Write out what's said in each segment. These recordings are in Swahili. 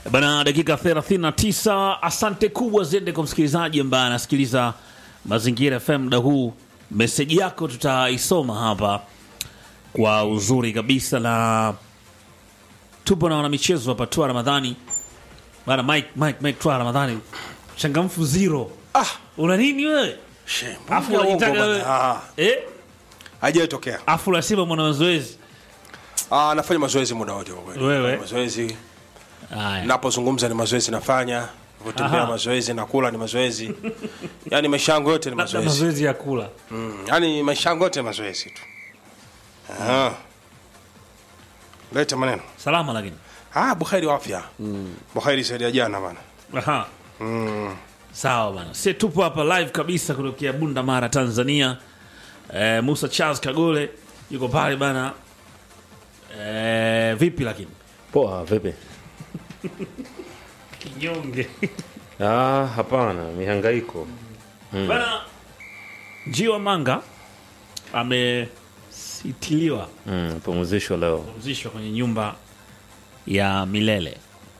Bana, dakika 39. Asante kubwa ziende kwa msikilizaji ambaye anasikiliza Mazingira FM muda huu. Meseji yako tutaisoma hapa kwa uzuri kabisa, na tupo na wanamichezo hapa. Twa Ramadhani bana, Mike, Mike, Mike Twa Ramadhani, changamfu zero. Ah, Una nini wewe? she, Afu mbona unajitaka uongo wewe bana? Ah, eh, Haijatokea. afu unasema mwana mazoezi Ah, nafanya mazoezi muda wote kwa kweli. Wewe? Mazoezi haya. napozungumza ni mazoezi nafanya, kutembea Aha. mazoezi, nakula ni mazoezi. Yaani maisha yangu yote ni Labda mazoezi. mazoezi ya kula Mm, yaani maisha yangu yote ni mazoezi tu. Ah. Leta maneno. salama, lakini Ah, Bukhari wa afya. Bukhari zaidi ya jana bana. Aha. Sawa bana, si tupo hapa live kabisa kutokea Bunda Mara, Tanzania. Eh, Musa Charles Kagole yuko pale bana. Eh, vipi lakini Poa, vipi? kinyonge Ah, hapana, mihangaiko. bana. Njiwa Manga amesitiliwa Mm, pumzisho leo. pumzishwa kwenye nyumba ya milele.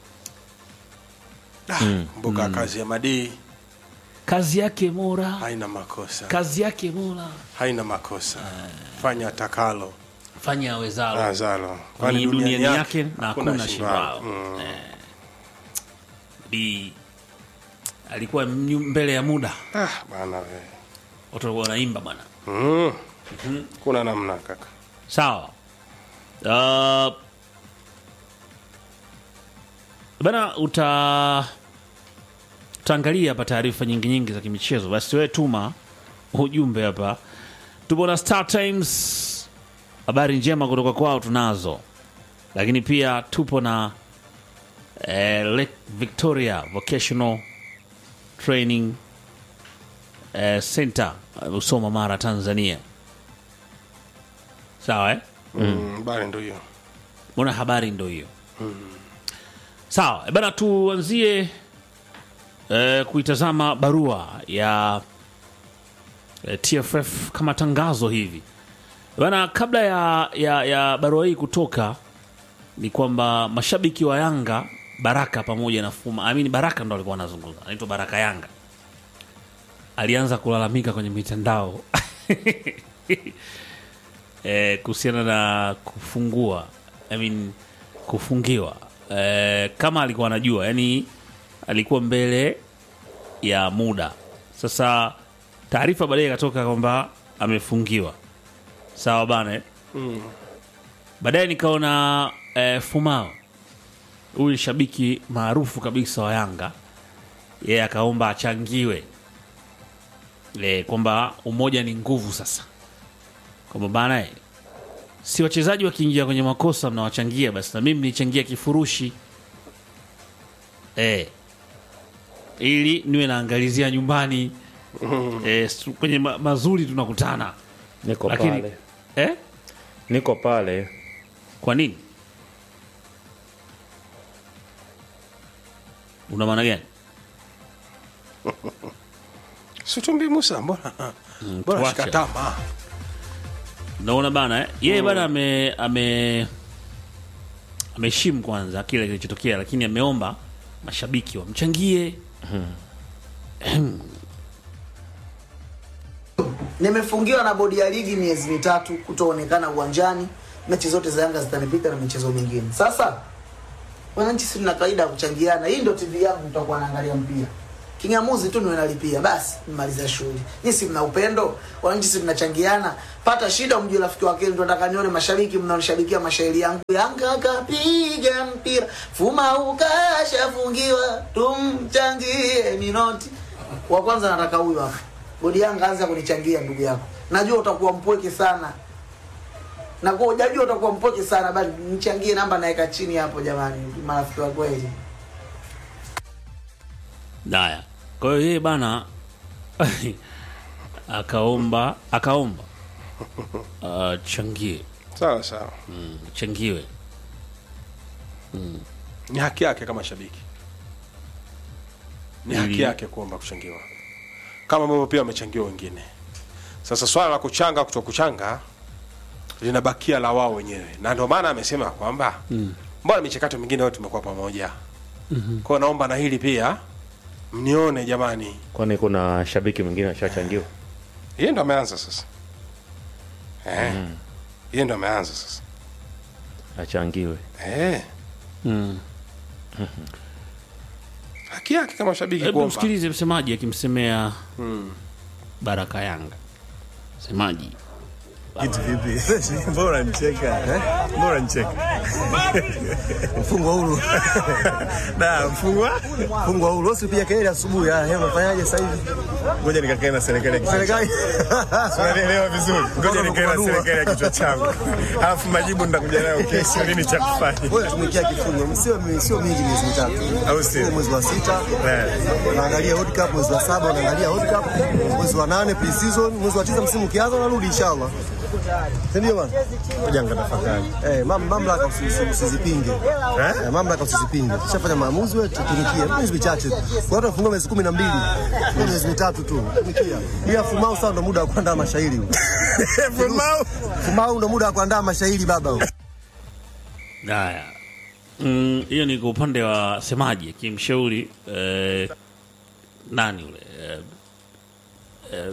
Ah, mbuga kazi ya Madii Kazi yake Mola, haina makosa. kazi yake Mola, Haina makosa. Fanya takalo. fanya awezalo. Azalo. Ni duniani yake na hakuna shindwao. Mm. Bi alikuwa mnyu- mbele ya muda, Ah, bana we. watu walikuwa wanaimba bwana. Mm. Kuna namna kaka. Sawa. Uh, bana uta utaangalia hapa taarifa nyingi nyingi za kimichezo, basi wewe tuma ujumbe hapa. Tupo na Star Times, habari njema kutoka kwao tunazo, lakini pia tupo na eh, Lake Victoria Vocational Training eh, Center eh, Usoma, Mara, Tanzania. Sawa eh? Mm. Bali ndio hiyo. Mbona habari ndo hiyo? Sawa eh, bana, tuanzie eh, kuitazama barua ya eh, TFF kama tangazo hivi bana. Kabla ya, ya, ya barua hii kutoka, ni kwamba mashabiki wa Yanga Baraka pamoja na Fuma amini, Baraka ndo alikuwa anazungumza, anaitwa Baraka Yanga, alianza kulalamika kwenye mitandao eh, kuhusiana na kufungua I mean, kufungiwa eh, kama alikuwa anajua yani alikuwa mbele ya muda sasa taarifa baadaye ikatoka kwamba amefungiwa sawa bana eh? baadaye nikaona eh, fumao huyu ni shabiki maarufu kabisa wa yanga yeye akaomba achangiwe eh, kwamba umoja ni nguvu sasa kwamba bana eh, si wachezaji wakiingia kwenye makosa mnawachangia basi na mimi nichangia kifurushi eh, ili niwe naangalizia nyumbani eh, su- kwenye ma mazuri tunakutana Niko Lakini- pale. eh? Niko pale. kwa nini una maana gani Situmbi Musa mbona? Mbona tuache. shikatama? naona bana eh? yeye bana ame ame ameheshimu kwanza kile kilichotokea lakini ameomba mashabiki wamchangie Nimefungiwa na bodi ya ligi miezi mitatu kutoonekana uwanjani. Mechi zote za Yanga zitanipita na michezo mingine. Sasa wananchi, si tuna kawaida ya kuchangiana. Hii ndio TV yangu, mtakuwa naangalia mpira. Kingamuzi tu niwe nalipia basi, nimaliza shughuli. Nyinyi si mna upendo, wananchi si tunachangiana. Pata shida, umjue rafiki wake, ndio nataka nione mashabiki mnaonishabikia mashairi yangu. Yanga kapiga mpira, Fuma ukashafungiwa, tumchangie minoti. Wa kwanza nataka huyu hapa. Bodi Yanga anza kunichangia ndugu yako. Najua utakuwa mpweke sana. Na kwa hujajua utakuwa mpweke sana bali nichangie namba naweka chini hapo jamani, marafiki wa kweli. Haya, kwa hiyo yeye bana akaomba akaomba achangie Sawa sawa. changiwe Ni haki yake kama shabiki. Ni haki Ili- yake kuomba kuchangiwa. Kama ambavyo pia wamechangiwa wengine. Sasa swala la kuchanga kuto kuchanga linabakia la wao wenyewe, na ndio maana amesema kwamba mbona michakato mingine yote tumekuwa pamoja Kwa hiyo naomba na hili pia mnione jamani. kwani kuna shabiki mwingine ashachangiwa Yeye ndo ameanza sasa. Eh. Yeye ndo ameanza sasa. achangiwe Eh. Haki yake kama shabiki Hebu kuomba. msikilize msemaji akimsemea Baraka Yanga. Msemaji Kitu vipi? Mbona unanicheka? Eh? Mbona unanicheka? Mfungwa huru. Da, mfungwa? Mfungwa huru. Usipiga kelele asubuhi. Ah, hebu unafanyaje sasa hivi? Ngoja nikakae na serikali ya kichwa. Serikali. Unanielewa vizuri. Ngoja nikae na Kupanua. serikali ya kichwa changu. Alafu majibu nitakuja nayo kesho nini cha kufanya. Wewe tumikia kifungo. Sio sio mingi miezi mitatu. Au sio? Mwezi wa sita. Eh. Unaangalia World Cup mwezi wa saba unaangalia World Cup. Mwezi wa nane pre-season, mwezi wa tisa msimu ukianza unarudi inshallah. Si ndio bwana? Ngoja nikatafakari. Eh, mam- mamlaka usi- usi- usizipinge. Eh, mamlaka usizipinge. Tushafanya maamuzi wewe tutumikie. Miezi michache. tu. Kwa watu wafungwa miezi 12. Kwa miezi mitatu tu. Tumikia. Bila fumau sasa ndo muda wa kuandaa mashairi. huu. Fumau. Fumau ndo muda wa kuandaa mashairi baba. huu. haya Mm, hiyo ni kwa upande wa semaji akimshauri eh, nani ule eh, eh,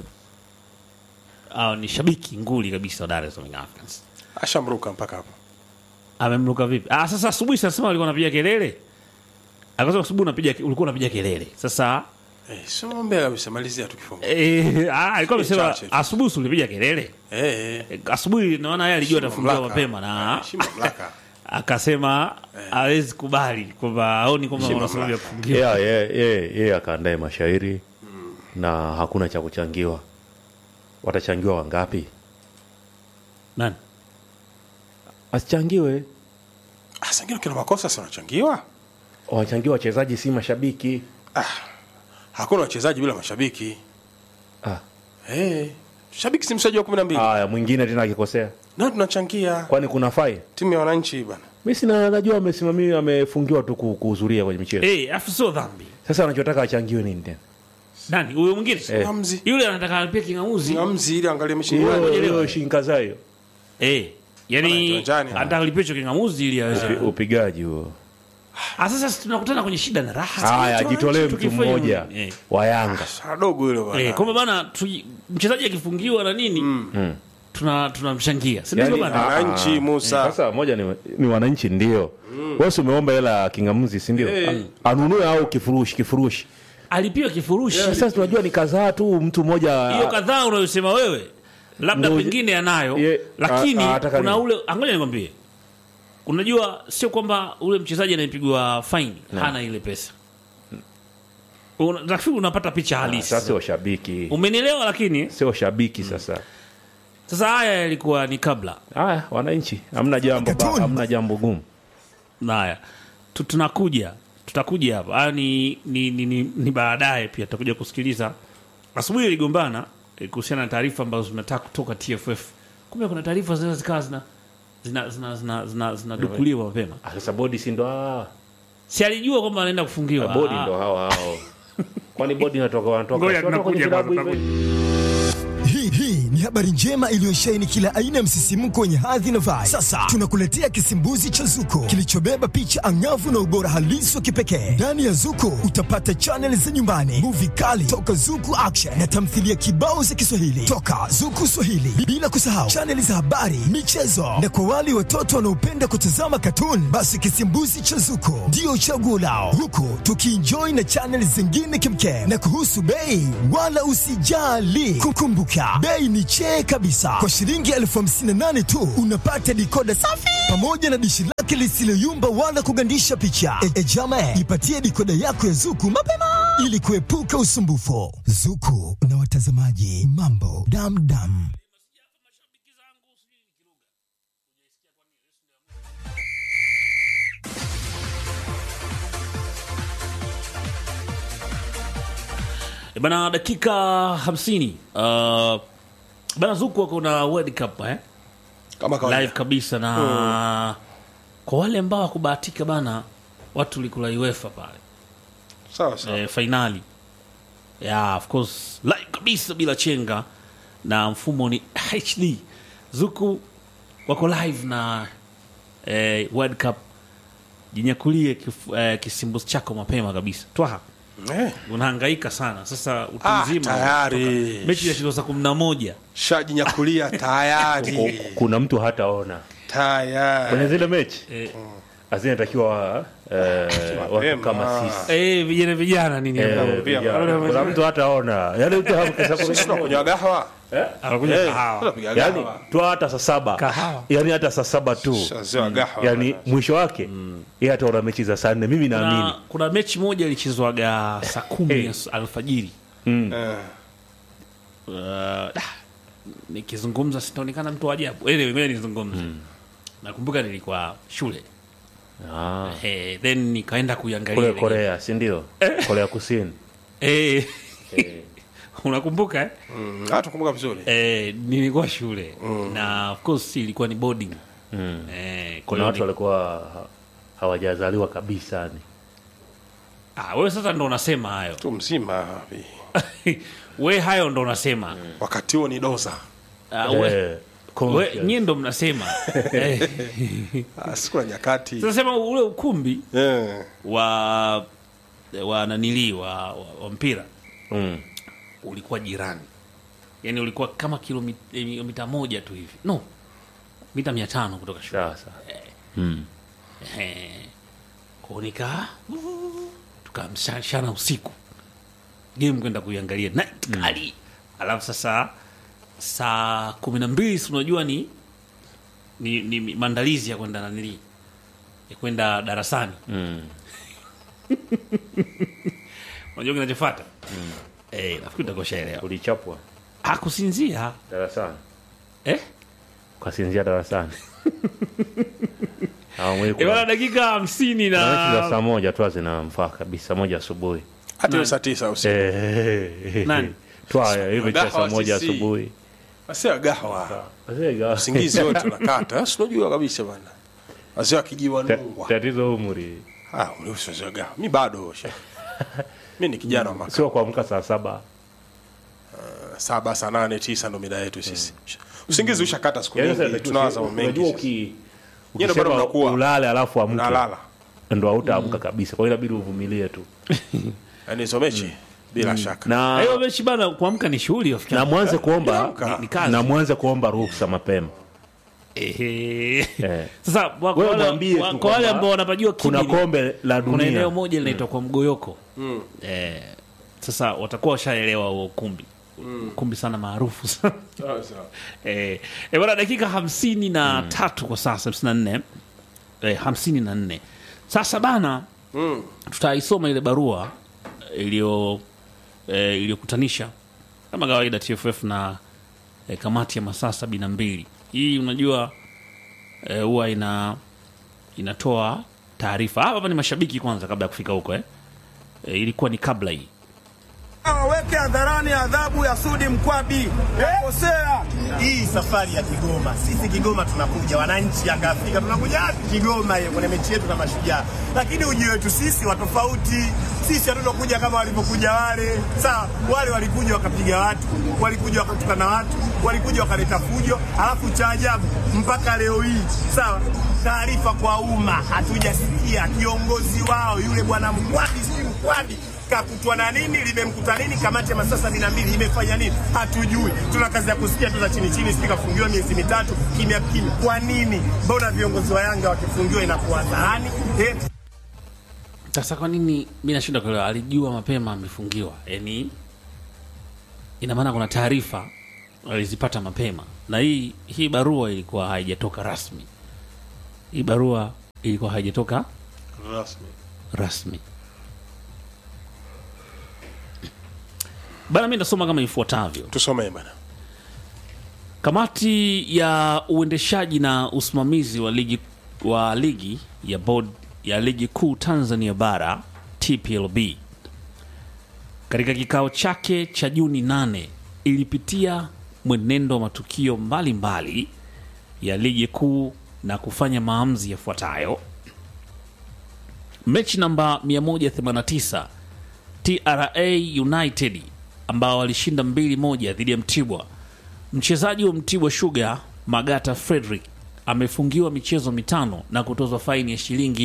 ah, ni shabiki nguli kabisa wa Dar es Salaam Africans Ashamruka mpaka hapo. amemruka vipi? Ah, sasa asubuhi sasa alikuwa anapiga kelele, akasema asubuhi unapiga ulikuwa unapiga kelele. Sasa Eh, sio mbele kabisa malizia tukifunga. eh, ah, alikuwa amesema Chache tu. asubuhi si ulipiga kelele Eh. eh. Eh, asubuhi, naona yeye alijua Heshimu atafungiwa mamlaka. mapema na Eh, heshimu mamlaka. akasema hawezi kubali kwamba aoni kwamba Heshimu wana sababu ya mamlaka. kufungiwa. yeah, yeah, yeah, yeah, akaandae mashairi na hakuna cha kuchangiwa watachangiwa wangapi Nani? asichangiwe Ah, sangine kila makosa si wanachangiwa? wachangiwa wachezaji si mashabiki Hakuna wachezaji bila mashabiki. ah. Eh. Shabiki si mchezaji wa 12. aya mwingine tena akikosea Na tunachangia kwani kuna fai timu ya wananchi bana. mi sina najua amesimamia amefungiwa tu ku- kuhudhuria kwenye michezo Eh, afu sio dhambi. sasa anachotaka achangiwe nini tena Nani? Huyo mwingine? Eh. Ngamzi. Yule anataka alipia king'amuzi. Ngamzi ili angalie mechi. hiyo ngoja hiyo nielewe. shinkaza hiyo Eh. Bana, Yaani kiwanjani, anataka alipia hicho king'amuzi ili aweze. Upi- upigaji huo Ah, sasa si tunakutana kwenye shida na raha. haya Sasa ajitolee mtu tukifanya- mmoja Eh. wa yanga Sana dogo hilo bana. Eh, kwamba bana tu- mchezaji akifungiwa na nini tuna tunamshangia. Si ndivyo Yaani, bana? ah, Wananchi Musa. sasa moja ni, ni wananchi ndio wewe si umeomba hela ya kingamuzi si ndio anunue au kifurushi kifurushi Alipiwa kifurushi. sasa tunajua ni kadhaa tu mtu mmoja hiyo kadhaa unayosema wewe labda Ngoja- pengine anayo Ye- lakini a- a- ataka kuna nini? ule angoja nikwambie unajua sio kwamba ule mchezaji anayepigwa faini hana ile pesa Una- nafikiri unapata picha halisi sasa sio shabiki umenielewa lakini sio shabiki sasa sasa haya yalikuwa ni kabla haya wananchi hamna jambo ba- hamna jambo gumu haya Tu- tunakuja tutakuja hapa haya ni, ni, ni, ni, ni baadaye pia tutakuja kusikiliza asubuhi iligombana eh, kuhusiana na taarifa ambazo zinataka kutoka tff kumbe kuna taarifa zinaweza zikawa zina zina zina zina zina zinadukuliwa mapema Ah, sasa bodi si ndo hawa si alijua kwamba anaenda kufungiwa bodi Ah, ndo hawa hao kwani bodi inatoka wanatoka ngoja si wanatoka kwenye tunakuja vilabu kwanza, hivyo? tunakuja. Hii hii ni habari njema iliyosheheni kila aina ya msisimko wenye hadhi na vibe. Sasa tunakuletea kisimbuzi cha Zuko kilichobeba picha angavu na ubora halisi wa kipekee. Ndani ya Zuko utapata chaneli za nyumbani, muvi kali toka Zuku Action na tamthilia kibao za Kiswahili toka Zuku Swahili, bila kusahau chaneli za habari, michezo na kwa wale watoto wanaopenda kutazama katuni, basi kisimbuzi cha Zuko ndio chaguo lao, huku tukienjoy na chaneli zingine kimkem. Na kuhusu bei, wala usijali, kukumbuka bei ni chee kabisa. Kwa shilingi elfu hamsini na nane tu unapata dikoda safi pamoja na dishi lake lisiloyumba wala kugandisha picha. E, e jama, jipatie dikoda yako ya Zuku mapema ili kuepuka usumbufu. Zuku na watazamaji, mambo damdam. Eh, bana dakika 50 uh, bana zuku wako na world cup eh? Kama kawaida. live kabisa na kwa wale ambao wakubahatika bana watu likula uefa pale Sawa sawa. eh, fainali yeah, of course live kabisa bila chenga na mfumo ni hd zuku wako live na eh, world cup jinyakulie kif, eh, kisimbuzi chako mapema kabisa twaha eh, unahangaika sana sasa utu Ah, mzima tayari. umetoka. mechi inachezwa saa kumi na moja shajinyakulia tayari kuna mtu hataona tayari kwenye zile mechi Eh. azinatakiwa eh, watu Mapema. kama sisi Eh, vijana vijana nini Eh, ambao- vijana. kuna mtu hataona yani mtu hamkesha sisi tunakunywa gahawa anakunywa Eh, kahawa tunapiga yani gahawa tu hata saa saba Kahawa. yani hata saa saba tu shazewa gahawa yani mwisho wake yeye ataona mechi za saa nne mimi naamini kuna, kuna mechi moja ilichezwaga saa kumi ya alfajiri Eh, uh, dah, nikizungumza sitaonekana mtu wa ajabu anyway, ngoja nizungumze nakumbuka nilikuwa shule Ah, eh, then nikaenda kuiangalia kule ile korea si ndio korea kusini game. eh, unakumbuka eh? mm, ah, tukumbuka vizuri eh, nilikuwa shule na of course ilikuwa ni boarding eh, kwa kuna hiyo watu ni- walikuwa ha- hawajazaliwa kabisa ni ah, wewe sasa ndo unasema hayo tu mzima vi. we hayo ndo unasema wakati huo ni doza Ah, we, Eh, we, conscious. nyie ndo mnasema eh, Ah, siku na nyakati tunasema ule ukumbi Eh, wa wa nanili wa, wa, wa mpira Mm. ulikuwa jirani yani ulikuwa kama kilomita moja tu hivi no mita mia tano kutoka shule sasa Ehe. Kwa nika tukamshana usiku game kwenda kuiangalia na kali alafu sasa saa kumi na mbili si unajua ni, ni, ni maandalizi ya kwenda nanili ya kwenda darasani Mm. unajua kinachofata eh, nafikiri utakoshaelewa ulichapwa hakusinzia darasani eh? ukasinzia darasani Hawamwezi Eh, bana kula- dakika hamsini Kuna mechi za na saa moja tu zinamfaa kabisa saa moja asubuhi hata hiyo saa tisa usiku Eh, Nani? twaya hiyo mechi ya saa Gahawa moja sisi. asubuhi asia gahawa Wazee usingizi wote unakata si unajua kabisa bana wazee wakijiwa Ta- nungwa tatizo umri ah uliusi wazee wa gahawa mi bado she mi ni kijana wa maka sio kuamka saa saba saba saa nane tisa ndo mida yetu sisi usingizi ushakata siku Yaani sasa nyingi inatakiwa- tunawaza mambo unajua mengi uki Nyie ndo bado ukisema mnakuwa. ulale alafu amke nalala ndo hautaamka kabisa kwa hiyo inabidi uvumilie tu yani hizo mechi bila shaka na hiyo mechi bana kuamka ni shughuli rafiki na yangu. mwanze kuomba Amka. Ni kazi. na mwanze kuomba ruhusa mapema Ehe. Eh. sasa kwa Wewe wale- mwambie wa- tu kwa wale kwamba ambao wanapajua kuna Kibiri, kombe la kuna eneo dunia moja linaitwa kwa mgoyoko eh, sasa watakuwa washaelewa huo ukumbi ukumbi sana maarufu sana eh, eh, bana dakika hamsini na tatu kwa sasa hamsini na nne eh, hamsini na nne sasa bana tutaisoma ile barua iliyo eh, iliyokutanisha kama kawaida TFF na eh, kamati ya masaa sabini na mbili hii unajua eh, huwa ina inatoa taarifa hapa hapa ni mashabiki kwanza kabla ya kufika huko eh. Eh, ilikuwa ni kabla hii Waweke hadharani adhabu ya Sudi Mkwabi. Kosea hii safari ya Kigoma. Sisi Kigoma tunakuja, wananchi Yanga Afrika tunakuja wapi? Kigoma hiyo kwenye mechi yetu na Mashujaa, lakini ujio wetu sisi wa tofauti. Sisi hatutokuja kama walivyokuja wale. Sawa, wale walikuja wakapiga watu, walikuja wakatukana watu, walikuja wakaleta fujo, alafu cha ajabu mpaka leo hii sawa, taarifa kwa umma hatujasikia kiongozi wao yule bwana Mkwabi, si Mkwabi kakutwa na nini, limemkuta nini, kamati ya masaa sabini na mbili imefanya nini, hatujui. Tuna kazi ya kusikia tu za chini chini, sijui kafungiwa miezi mitatu kimya kimya. Kwa nini? Mbona viongozi wa Yanga wakifungiwa inakuwa hadharani eh? sasa kwa nini mi nashinda kuelewa alijua mapema amefungiwa yani ina maana kuna taarifa alizipata mapema na hii hii barua ilikuwa haijatoka rasmi hii barua ilikuwa haijatoka rasmi rasmi bana mi nasoma kama ifuatavyo tusomee bana Kamati ya uendeshaji na usimamizi wa ligi, wa ligi ya board ya ligi kuu Tanzania bara TPLB katika kikao chake cha Juni 8 ilipitia mwenendo wa matukio mbalimbali mbali ya ligi kuu na kufanya maamuzi yafuatayo. Mechi namba 189 TRA United ambao walishinda 2-1 dhidi ya Mtibwa Mchezaji wa Mtibwa Sugar Magata Frederick amefungiwa michezo mitano na kutozwa faini ya shilingi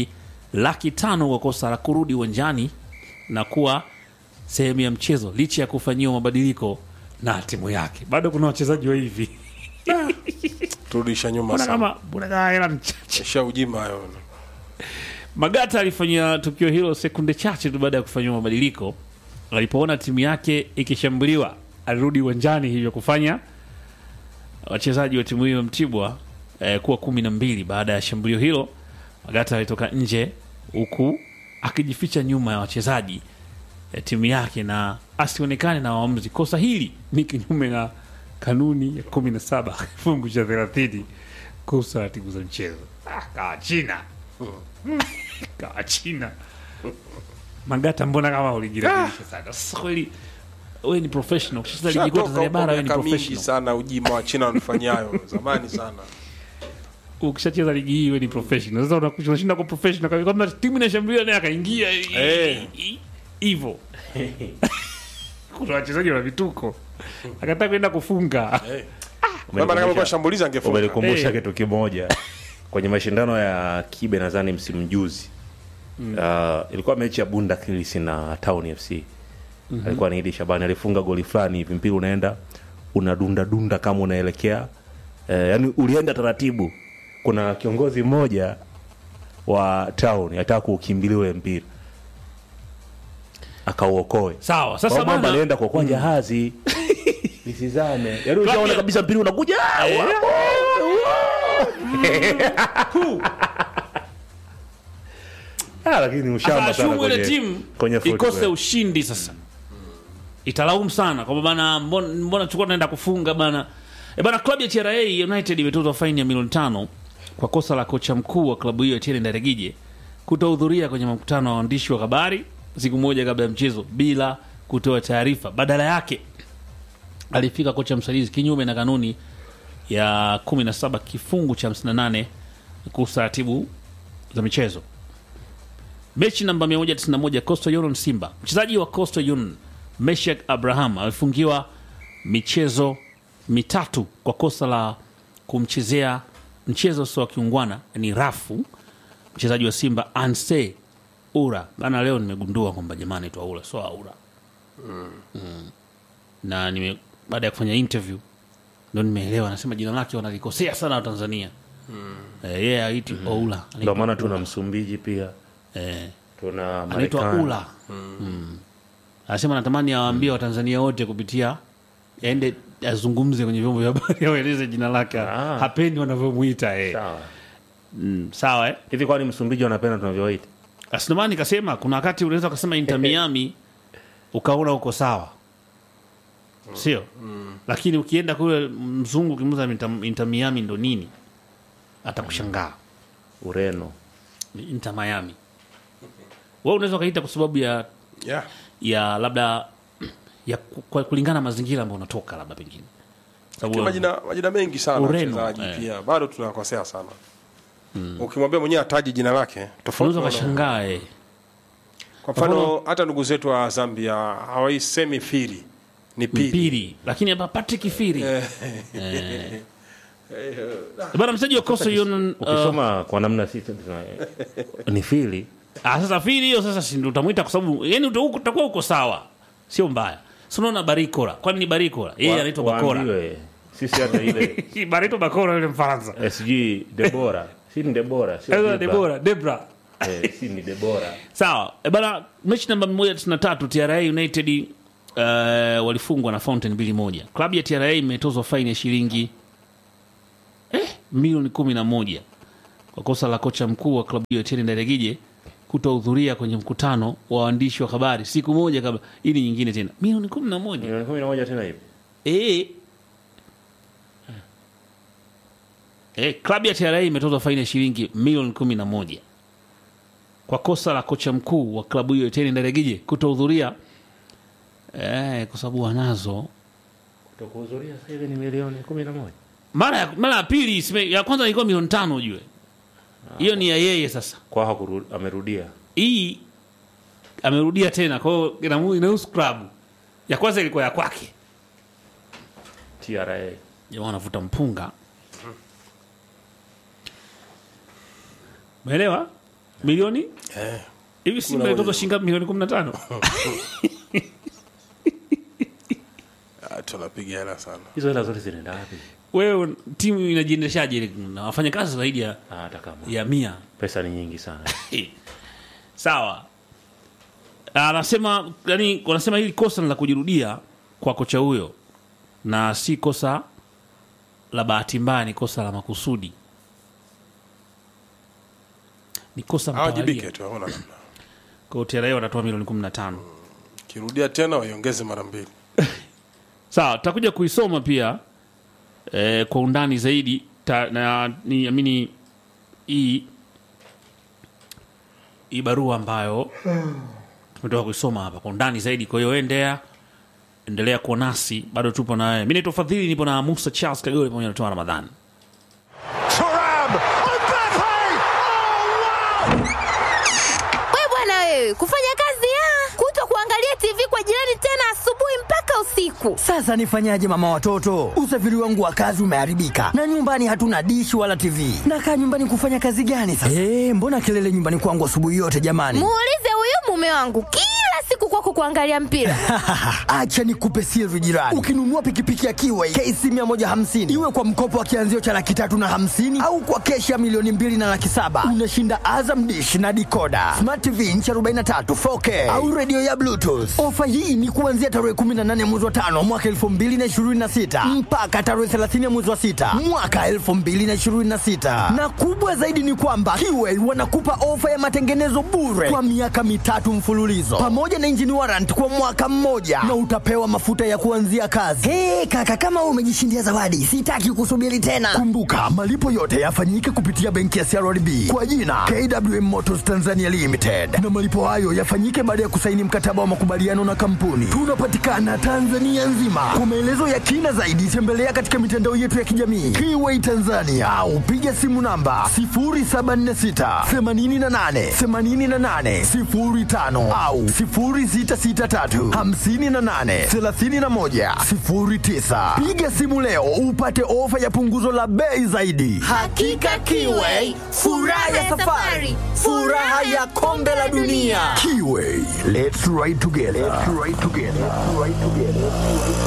laki tano kwa kosa la kurudi uwanjani na kuwa sehemu ya mchezo licha ya kufanyiwa mabadiliko na timu yake. Bado kuna wachezaji wa hivi turudisha nyuma mbona sana kama mbona kama hela ni chache. isha ujima hayo Magata alifanya tukio hilo sekunde chache tu baada ya kufanyiwa mabadiliko. Alipoona timu yake ikishambuliwa, alirudi uwanjani, hivyo kufanya wachezaji wa timu hiyo ya Mtibwa eh, kuwa kumi na mbili. Baada ya shambulio hilo, Magata alitoka nje huku akijificha nyuma ya wachezaji ya timu yake na asionekane na waamuzi. Kosa hili ni kinyume na kanuni ya kumi na saba kifungu cha thelathini kuhusu taratibu za mchezo. Ah, kawa China kawa China. Magata, mbona kama ulijirekebisha sana? Sasa kweli wewe ni professional, ukishacheza ligi kuu Shatoka Tanzania huko bara wewe ni miaka mingi professional. sana ujima wa China wanafanyayo zamani sana Ukishacheza ligi hii wewe ni professional. Sasa unakuja unashinda kwa professional kama kama timu inashambulia naye akaingia Eh. hivyo. Kuna wachezaji wana vituko. Akataka kwenda kufunga. kama kama kwa shambulizi angefunga umenikumbusha Eh. kitu kimoja kwenye mashindano ya kibe nadhani msimu juzi uh, ilikuwa mechi ya bunda Kilis na town fc alikuwa ni idi shabani alifunga goli fulani hivi mpira unaenda unadunda dunda kama unaelekea uh, yani ulienda taratibu kuna kiongozi mmoja wa town ataka kuukimbilia ule mpira akauokoe Sawa. Sasa Kwa mambo bana alienda kuokoa jahazi lisizame yani ushaona kabisa mpira unakuja ah, wapo. Ah, lakini ushamba sana ashumu ile kwenye timu kwenye ikose football. ushindi sasa italaumu sana kwamba bana mbona, mbona tulikuwa tunaenda kufunga bana e bana klabu ya TRA United imetozwa faini ya milioni tano kwa kosa la kocha mkuu wa klabu hiyo Etienne Ndaregije kutohudhuria kwenye mkutano wa waandishi wa habari siku moja kabla ya mchezo bila kutoa taarifa badala yake alifika kocha msaidizi kinyume na kanuni ya 17 kifungu cha 58 kuhusu taratibu za michezo mechi namba 191 Coastal Union Simba. Mchezaji wa Coastal Union Meshak Abraham amefungiwa michezo mitatu kwa kosa la kumchezea mchezo sio wa kiungwana, ni rafu mchezaji wa Simba Anse Ura. Bana, leo nimegundua kwamba jamaa anaitwa Ura, sio Aura. Mm. Na nime baada ya kufanya interview ndo nimeelewa, anasema jina lake wanalikosea sana Watanzania. Eh, yeye haiti Oula. ndio maana tuna msumbiji pia eh, tuna anaitwa Marekani. Ula mm. Anasema natamani awaambie Watanzania wote kupitia aende azungumze kwenye vyombo vya habari awaeleze jina lake, Ah. hapendi wanavyomwita eh. sawa Mm, sawa eh. hivi kwani msumbiji wanapenda tunavyowaita Asinomani kasema kuna wakati unaweza ukasema Inter Miami ukaona uko sawa, sio? Lakini ukienda kule mzungu ukimuza Inter, Inter Miami ndo nini, atakushangaa ureno Ni Inter Miami. Wewe unaweza ukaita kwa sababu ya yeah. ya labda ya ku- kwa kulingana na mazingira ambayo unatoka labda pengine Kwa sababu majina majina mengi sana Ureno, wachezaji eh. pia bado tunakosea sana ukimwambia mwenyewe ataji jina lake tofauti unaweza na- ukashangaa eh. kwa mfano hata ndugu zetu wa Zambia hawaisemi fili ni pili Mpiri lakini hapa Patrick Firi eh. bana mchezaji wa Coastal Union uh, ukisoma kwa namna sisi tuna ni fili ah, sasa Firi hiyo sasa si ndio utamwita kwa sababu yani uta- utakuwa uko sawa sio mbaya si unaona Barikora kwani ni Barikora yeye Wa- anaitwa Bakora waambiwe, sisi hata ile Barito Bakora yule Mfaransa sg debora si ni debora sio Sasa Debra. Debora Debra Eh, si ni debora sawa e bana mechi namba 193 TRA United uh, walifungwa na Fountain mbili moja klabu ya TRA imetozwa faini ya shilingi eh, milioni kumi na moja kwa kosa la kocha mkuu wa klabu hiyo Etienne Ndaregije kutohudhuria kwenye mkutano wa waandishi wa habari siku moja kabla ili nyingine tena milioni kumi na moja milioni kumi na moja tena hivi Eh. Eh, klabu ya TRA imetozwa faini ya shilingi milioni kumi na moja kwa kosa la kocha mkuu wa klabu hiyo Etienne Ndaregije kutohudhuria eh, kwa sababu wanazo kutokuhudhuria sasa hivi ni milioni kumi na moja mara ya, mara ya pili isime- ya kwanza ilikuwa milioni tano ujue hiyo ni ya yeye sasa kwa hakuru, amerudia hii amerudia tena kwa hiyo inamu- inahusu klabu ya kwanza ilikuwa ya kwake tra jamaa wanavuta mpunga umeelewa milioni eh. hivi simba ilitoka shingapi milioni kumi na tano Ah, tunapiga hela sana hizo hela zote zinaenda wapi wewe timu inajiendeshaje na wafanya kazi zaidi ya, Ah, hata kama ya mia pesa ni nyingi sana sawa anasema yani wanasema hili kosa ni la kujirudia kwa kocha huyo na si kosa la bahati mbaya ni kosa la makusudi ni kosa hawajibike mtawalia tu haona namna kwa TRA wanatoa milioni 15 kirudia tena waiongeze mara mbili sawa tutakuja kuisoma pia eh, kwa undani zaidi ta, na ni amini hii hii barua ambayo tumetoka kuisoma hapa kwa undani zaidi kwa hiyo endea endelea kuwa nasi bado tupo na wewe mi naitwa fadhili nipo na musa charles kagole pamoja na toa ramadhani We bwana wewe, kufanya kazi ya kuto kuangalia TV kwa jirani tena asubuhi mpaka usiku. Sasa nifanyaje mama watoto? Usafiri wangu wa kazi umeharibika na nyumbani hatuna dishi wala TV. Nakaa nyumbani kufanya kazi gani sasa? Eh, mbona kelele nyumbani kwangu asubuhi yote jamani? Muulize huyu mume wangu kila siku kwako kuangalia mpira. Acha nikupe siri jirani. Ukinunua pikipiki ya Kiway KC 150 iwe kwa mkopo wa kianzio cha laki tatu na hamsini au kwa keshi ya milioni mbili na laki saba unashinda Azam dish na dikoda, smart TV inchi 43 4K au redio ya Bluetooth. Ofa hii ni kuanzia tarehe 18 mwezi wa tano mwaka 2026 mpaka tarehe 30 mwezi wa sita mwaka 2026, na kubwa zaidi ni kwamba Kiway wanakupa ofa ya matengenezo bure kwa miaka mitatu mfululizo pamoja na engine warrant kwa mwaka mmoja na utapewa mafuta ya kuanzia kazi. Hey, kaka kama wewe umejishindia zawadi, sitaki kusubiri tena. Kumbuka malipo yote yafanyike kupitia benki ya CRDB kwa jina KWM Motors Tanzania Limited, na malipo hayo yafanyike baada ya kusaini mkataba wa makubaliano na kampuni. Tunapatikana Tanzania nzima. Kwa maelezo ya kina zaidi, tembelea katika mitandao yetu ya kijamii Kiway Tanzania au piga simu namba 0746 88 88 05 au 0663 58 31 09. Piga simu leo upate ofa ya punguzo la bei zaidi. Hakika Kiway, furaha ya safari, furaha ya kombe la dunia. Kiway, let's ride together. Let's ride together. Let's ride together.